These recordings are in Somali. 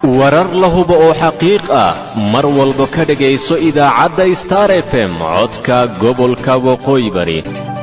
warar la hubo oo xaqiiq ah mar walba ka dhegayso idaacadda star f m codka gobolka waqooyi bari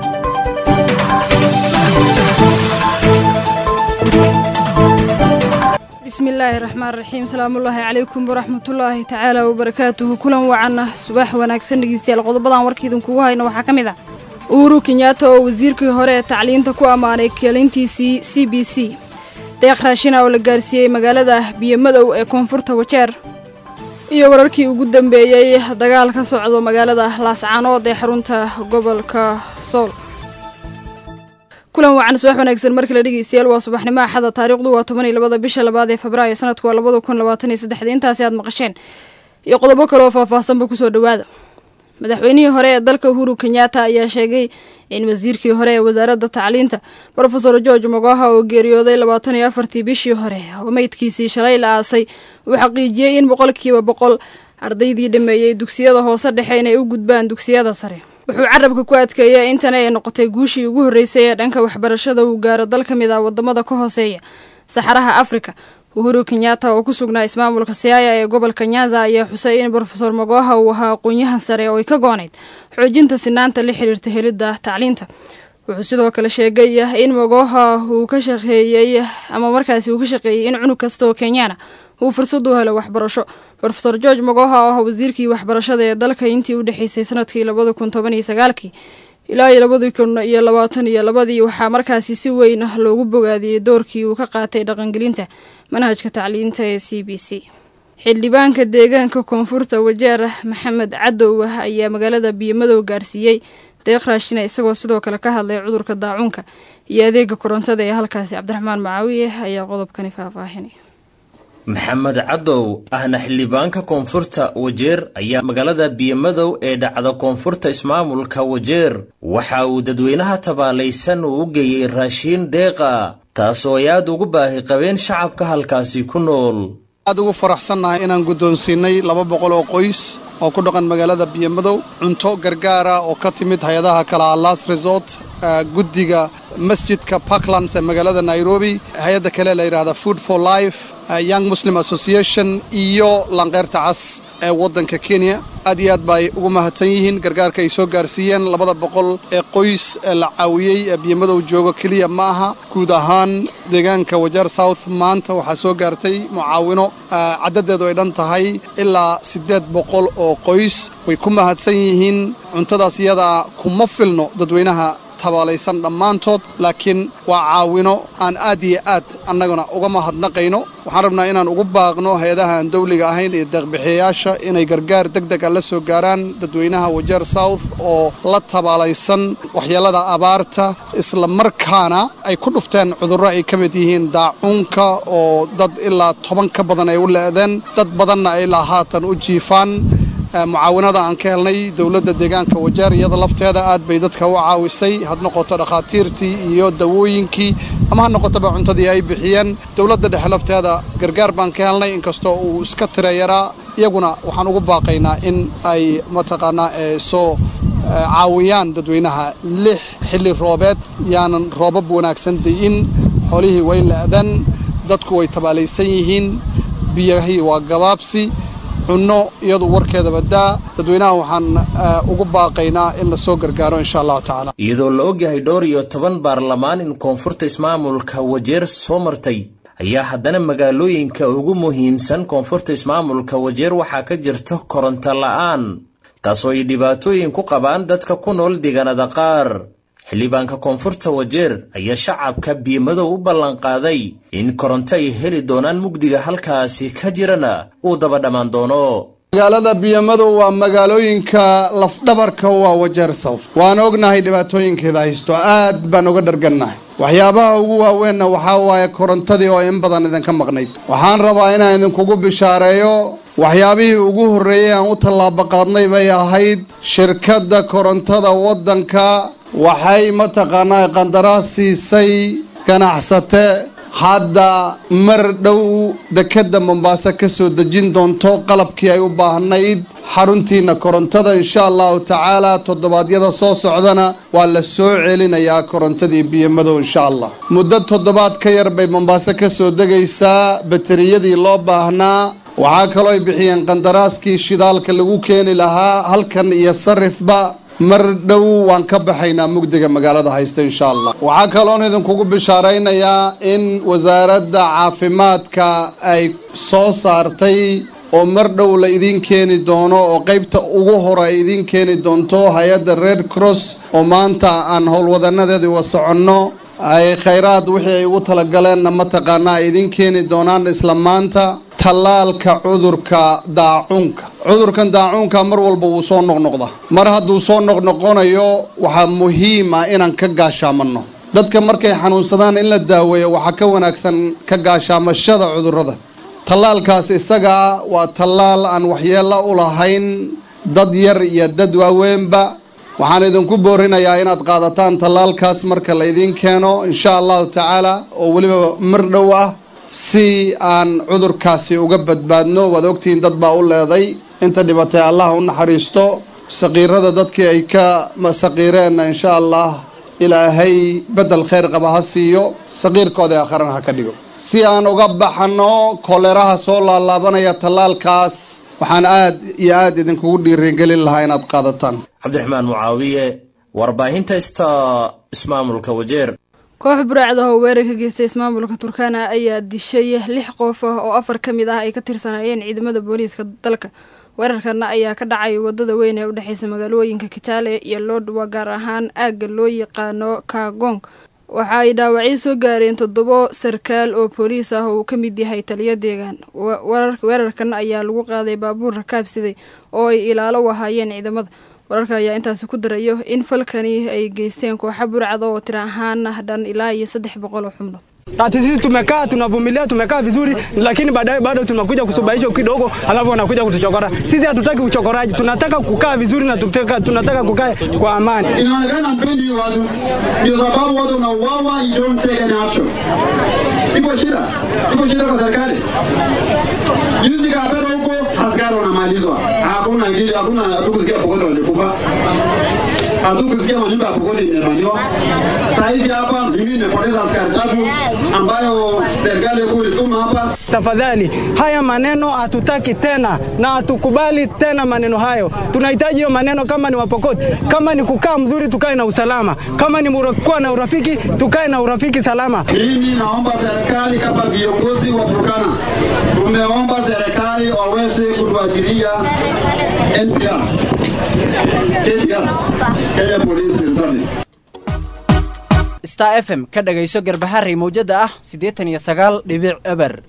bismillaahi raxmaan raxiim salaamullaahi calaykum waraxmatullaahi tacaala wabarakaatuhu kulan wacanah subax wanaagsan dhegeystayaal qodobadan warkiidinkugu hayno waxaa ka mid ah uhuru kenyaata oo wasiirkii hore ee tacliinta ku ammaanay keelintiisii c b c deeq raashina oo la gaarsiiyey magaalada biyomadow ee koonfurta wajeer iyo wararkii ugu dambeeyey dagaal ka socdo magaalada laascaanood ee xarunta gobolka sool kulan wacan subax wanaagsan markale dhegeystayaal waa subaxnimo axada taariikhdu waa toban iyo labada bisha labaad ee febraayo sanadku waa labada kun labaatan iyo saddexda intaasi aad maqasheen iyo qodobo kale oo faahfaahsanba kusoo dhowaada madaxweynihii hore ee dalka uhuru kenyaata ayaa sheegay in wasiirkii hore ee wasaaradda tacliinta rofeor george mogoha oo geeriyooday labaatan iyo afartii bishii hore oo meydkiisii shalay la aasay uu xaqiijiyey in boqolkiiba boqol ardaydii dhameeyey dugsiyada hoose dhexe inay u gudbaan dugsiyada sare wuxuu carabka ku adkeeyay intana ay noqotay guushii ugu horreysay ee dhanka waxbarashada uu gaaro dal ka mid ah wadamada ka hooseeya saxaraha afrika uhuru kenyaata oo ku sugnaa ismaamulka siyaaya ee gobolka nyanza ayaa xusay in rofeor mogoha uu ahaa aqoon-yahan sare oo ay ka goonayd xoojinta sinaanta la xiriirta helidda tacliinta wuxuu sidoo kale sheegay in mogoha uu ka shaqeeyey ama markaasi uu ka shaqeeyey in cunug kasta oo kenyaana uu fursad u helo waxbarasho rofeor george mogoha oo ah wasiirkii waxbarashada ee dalka intii u dhexeysay sanadkii labada kun toban iyo sagaalkii ilaa iyo labadii kun iyo labaatan iyo labadii waxaa markaasi si weyn loogu bogaadiyey doorkii uu ka qaatay dhaqangelinta manhajka tacliinta ee c b c xildhibaanka deegaanka koonfurta wajeer maxamed cadow ayaa magaalada biyomadow gaarsiiyey deeq raashina isagoo sidoo kale ka hadlay cudurka daacuunka iyo adeega korontada ee halkaasi cabdiraxmaan macaawiye ayaa qodobkani faahfaahinay maxamed cadow ahna xildhibaanka koonfurta wajeer ayaa magaalada biyomadow ee dhacda koonfurta ismaamulka wajeer waxa uu dadweynaha tabaalaysan uu u geeyey raashiin deeqa taasoo ay aad ugu baahi qabeen shacabka halkaasi ku nool aad ugu faraxsannahay inaan guddoonsiinay laba boqol oo qoys oo ku dhaqan magaalada biyomadow cunto gargaara oo ka timid hay-adaha kala las resort guddiga masjidka parklands ee magaalada nairobi hay-adda kale la yidhahda food for life young muslim association iyo lanqeyrta cas ee waddanka kenya aad iyo aad bay ugu mahadsan yihiin gargaarka ay soo gaarsiiyeen labada boqol ee qoys ee la caawiyey ee biyomadow joogo keliya ma aha guud ahaan deegaanka wajeer south maanta waxaa soo gaartay mucaawino caddadeedu ay dhan tahay ilaa siddeed boqol oo qoys way ku mahadsan yihiin cuntadaas iyadaa kuma filno dadweynaha tabaalaysan dhammaantood laakiin waa caawino aan aad iyo aad annaguna uga mahadnaqayno waxaan rabnaa inaan ugu baaqno hay-adaha aan dawliga ahayn iyo deeqbixiyayaasha inay gargaar deg deg a la soo gaaraan dadweynaha wajeer south oo la tabaalaysan waxyeellada abaarta isla markaana ay ku dhufteen cudurro ay ka mid yihiin daacuunka oo dad ilaa toban ka badan ay u le'deen dad badanna ay ilaa haatan u jiifaan mucaawinada aan ka helnay dowladda deegaanka wajeer iyada lafteeda aad bay dadka u caawisay had noqoto dhakhaatiirtii iyo dawooyinkii ama ha noqotoba cuntadii ay bixiyeen dowladda dhexe lafteeda gargaar baan ka helnay inkastoo uu iska tira yaraa iyaguna waxaan ugu baaqaynaa in ay mataqaanaa soo caawiyaan dadweynaha lix xilli roobeed yaanan roobab wanaagsan dayin xoolihii way la'dan dadku way tabaalaysan yihiin biyahii waa gabaabsi cunno iyadu warkeedaba daa dadweynaha waxaan ugu baaqaynaa in lasoo gargaaro insha allahu tacaala iyadoo la ogyahay dhowr iyo toban baarlamaan in koonfurta ismaamulka wajeer soo martay ayaa haddana magaalooyinka ugu muhiimsan koonfurta ismaamulka wajeer waxaa ka jirta koronto la'aan taasoo ay dhibaatooyin ku qabaan dadka ku nool deegaanada qaar xildhibaanka koonfurta wajeer ayaa shacabka biyomadow u ballanqaaday in koronto ay heli doonaan mugdiga halkaasi ka jirana uu daba dhammaan doono magaalada biyomadow waa magaalooyinka lafdhabarka waa wajeer south waan ognahay dhibaatooyinkeeda haysto aad baan uga dhargannahay waxyaabaha ugu waaweenna waxaa waaye korontadii oo in badan idinka maqnayd waxaan rabaa inaan idinkugu bishaareeyo waxyaabihii ugu horreeyey aan u tallaabaqaadnay bay ahayd shirkadda korontada waddanka waxay mataqaanaa qandaraas siisay ganacsate hadda mar dhow dekedda mombaaso ka soo dejin doonto qalabkii ay u baahnayd xaruntiina korontada insha allahu tacaala toddobaadyada soo socdana waa la soo celinayaa korontadii biyomadow insha allah muddo toddobaad ka yar bay mombaaso ka soo degaysaa bateriyadii loo baahnaa waxaa kaloo ay bixiyeen qandaraaskii shidaalka lagu keeni lahaa halkan iyo sarifba mar dhow waan ka baxaynaa mugdiga magaalada haysta insha allah waxaa kaloon idinkugu bishaaraynayaa in wasaaradda caafimaadka ay soo saartay oo mar dhow la idiin keeni doono oo qaybta ugu hore ay idiin keeni doonto hay-adda red cross oo maanta aan howlwadanadeedii wa soconno ay khayraad wixii ay ugu talagaleenna mataqaanaa ay idiin keeni doonaan isla maanta tallaalka cudurka daacuunka cudurkan daacuunka mar walba wuu soo noqnoqda mar hadduu soo noqnoqonayo waxaa muhiim ah inaan ka gaashaamanno dadka markay xanuunsadaan in la daaweeyo waxaa ka wanaagsan ka gaashaamashada cudurrada tallaalkaas isagaa waa tallaal aan waxyeello u lahayn dad yar iyo dad waaweynba waxaan idinku boorinayaa inaad qaadataan tallaalkaas marka la idiin keeno insha allahu tacaala oo weliba mar dhow ah si aan cudurkaasi uga badbaadno waad ogtihiin dad baa u leeday inta dhibatay allah u naxariisto saqiirada dadkii ay ka saqiireenna insha allah ilaahay beddel khayr qaba ha siiyo saqiirkooda aakharana ha ka dhigo si aan uga baxano koleraha soo laalaabanaya tallaalkaas waxaan aad iyo aad idinkugu dhiirigelin lahaa inaad qaadataan cabdiraxmaan mucaawiye warbaahinta ista ismaamulka wajeer koox buraacda oo weerar ka geystay ismaamulka turkana ayaa dishay lix qof ah oo afar ka mid ah ay ka tirsanaayeen ciidamada booliiska dalka weerarkana ayaa ka dhacay wadada weyn ee udhexeysa magaalooyinka kitaale iyo lodwa gaar ahaan aagga loo yaqaano kagong waxa ay dhaawacyo soo gaareen toddobo sarkaal oo booliis ah oo uu ka mid yahay taliyo deegaan weerarkan ayaa lagu qaaday baabuur rakaabsiday oo ay ilaalo u ahaayeen ciidamada wararka ayaa intaasi ku darayo in falkani ay geysteen kooxa burcada oo tira ahaan dhan ilaa iyo saddex boqol oo xubnood Ati sisi tumekaa tunavumilia, tumekaa vizuri, lakini baadaye bado tunakuja kusubahisha kidogo, alafu wanakuja kutuchokora. Sisi hatutaki uchokoraji, tunataka kukaa vizuri na tutaka, tunataka kukaa kwa amani. Inaonekana mpendi hiyo watu, ndio sababu watu wanauawa, you don't take any action. Iko shida, iko shida kwa serikali. Juzi Kapera huko askari wanamalizwa, hakuna ingine, hakuna hatukusikia Pokot walikufa, hatukusikia manyumba ya Pokot imebaniwa. Saa hizi hapa mimi nimepoteza askari tatu ambayo serikali kuu ilituma hapa. Tafadhali, haya maneno hatutaki tena na hatukubali tena maneno hayo. Tunahitaji hiyo maneno, kama ni Wapokot, kama ni kukaa mzuri, tukae na usalama, kama ni kuwa na urafiki, tukae na urafiki salama. Mimi naomba serikali kama viongozi wa Turkana, tumeomba serikali waweze kutuajiria NPR, KPR, Kenya Police Service. star f m ka dhagayso garbaharey mawjada ah siddeetan iyo sagaal dhibic eber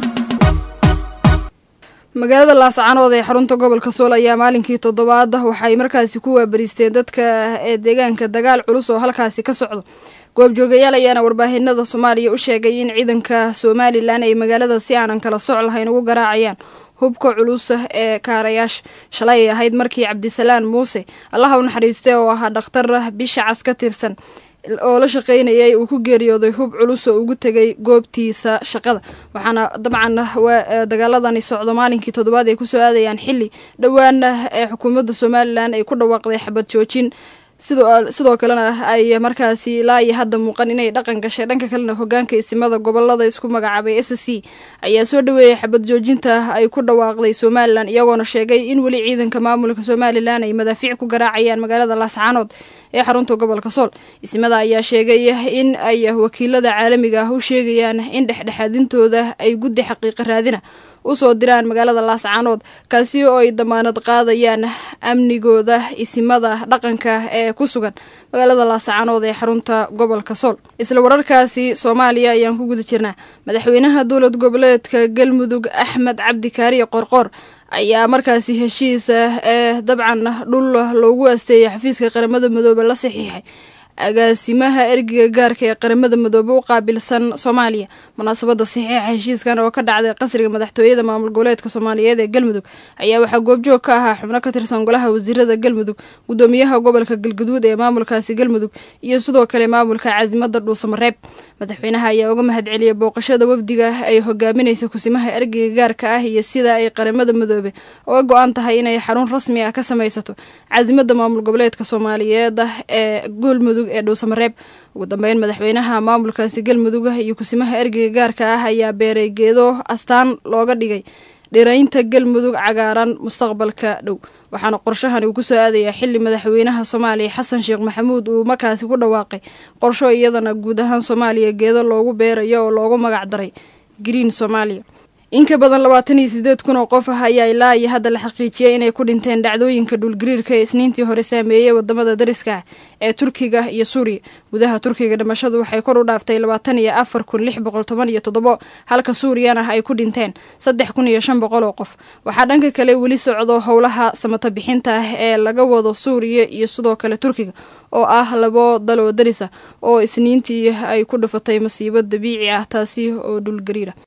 magaalada laascanood ee xarunta gobolka sool ayaa maalinkii toddobaad waxay markaasi ku waabariisteen dadka ee deegaanka dagaal culus oo halkaasi ka socdo goobjoogayaal ayaana warbaahinada soomaaliya u sheegay in ciidanka somalilan ay magaalada si aanan kala soc lahayn ugu garaacayaan hubka culus ee kaarayaasha shalay ay ahayd markii cabdisalaan muuse allaha u naxariistay oo ahaa dhakhtar bisha cas ka tirsan oo la shaqeynayay uu ku geeriyooday hub culus oo ugu tegay goobtiisa shaqada waxaana dabcan dagaaladani socdo maalinkii toddobaad ay kusoo aadayaan xili dhowaana ee xukuumadda somalilan ay ku dhawaaqday xabad joojin sidoo kalena ay markaasi ilaa iyo hadda muuqan inay dhaqan gashay dhanka kalena hogaanka isimada gobolada isku magacaabay s c ayaa soo dhaweeyay xabad joojinta ay ku dhawaaqday somalilan iyagoona sheegay in weli ciidanka maamulka somalilan ay madaafiic ku garaacayaan magaalada laascaanood ee xarunta gobolka sool isimada ayaa sheegay in ay wakiilada caalamiga ah u sheegayaan in dhexdhexaadintooda ay guddi xaqiiqa raadina usoo diraan magaalada laascaanood kaasi oo ay damaanad qaadayaan amnigooda isimada dhaqanka ee ku sugan magaalada laascaanood ee xarunta gobolka sool isla wararkaasi soomaaliya ayaan ku guda jirnaa madaxweynaha dowlad goboleedka galmudug axmed cabdi kaariye qorqoor ayaa markaasi heshiisa ee dabcan dhul loogu asteeyay xafiiska qaramada midoobe la saxiixay agaasimaha ergiga gaarka ee qaramada midoobe u qaabilsan soomaaliya munaasabada saxiixa heshiiskan oo ka dhacday qasriga madaxtooyada maamul goboleedka soomaaliyeed ee galmudug ayaa waxaa goobjoog ka ahaa xubno ka tirsan golaha wasiirada galmudug gudoomiyaha gobolka galgaduud ee maamulkaasi galmudug iyo sidoo kale maamulka casimada dhuusamareeb madaxweynaha ayaa uga mahad celiyay booqashada wafdiga ay hogaaminaysa kusimaha ergiga gaarka ah iyo sida ay qaramada midoobe uga go-an tahay inay xarun rasmi ah ka samaysato casimada maamul goboleedka soomaaliyeed ee galmudug ee dhuusamareeb ugu dambeyn madaxweynaha maamulkaasi galmudug iyo kusimaha ergiga gaarka ah ayaa beeray geedo astaan looga dhigay dhiraynta galmudug cagaaran mustaqbalka dhow waxaana qorshahan uu kusoo aadayaa xili madaxweynaha soomaaliya xasan sheekh maxamuud uu markaasi ku dhawaaqay qorsho iyadana guud ahaan soomaaliya geedo loogu beerayo oo loogu magac daray green soomaaliya in ka badan labaatan iyo sideed kun oo qof ah ayaa ilaa iyo hadda la xaqiijiyay inay ku dhinteen dhacdooyinka dhulgariirka ee isniintii hore saameeyey wadamada dariska ah ee turkiga iyo suuriya gudaha turkiga dhimashadu waxay kor u dhaaftay labaatan iyo afar kun lix boqol toban iyo toddobo halka suuriyana ay ku dhinteen saddex kun iyo shan boqol oo qof waxaa dhanka kale weli socdo howlaha samata bixinta ah ee laga wado suuriya iyo sidoo kale turkiga oo ah labo daloo darisa oo isniintii ay ku dhufatay masiibo dabiici ah taasi oo dhulgariira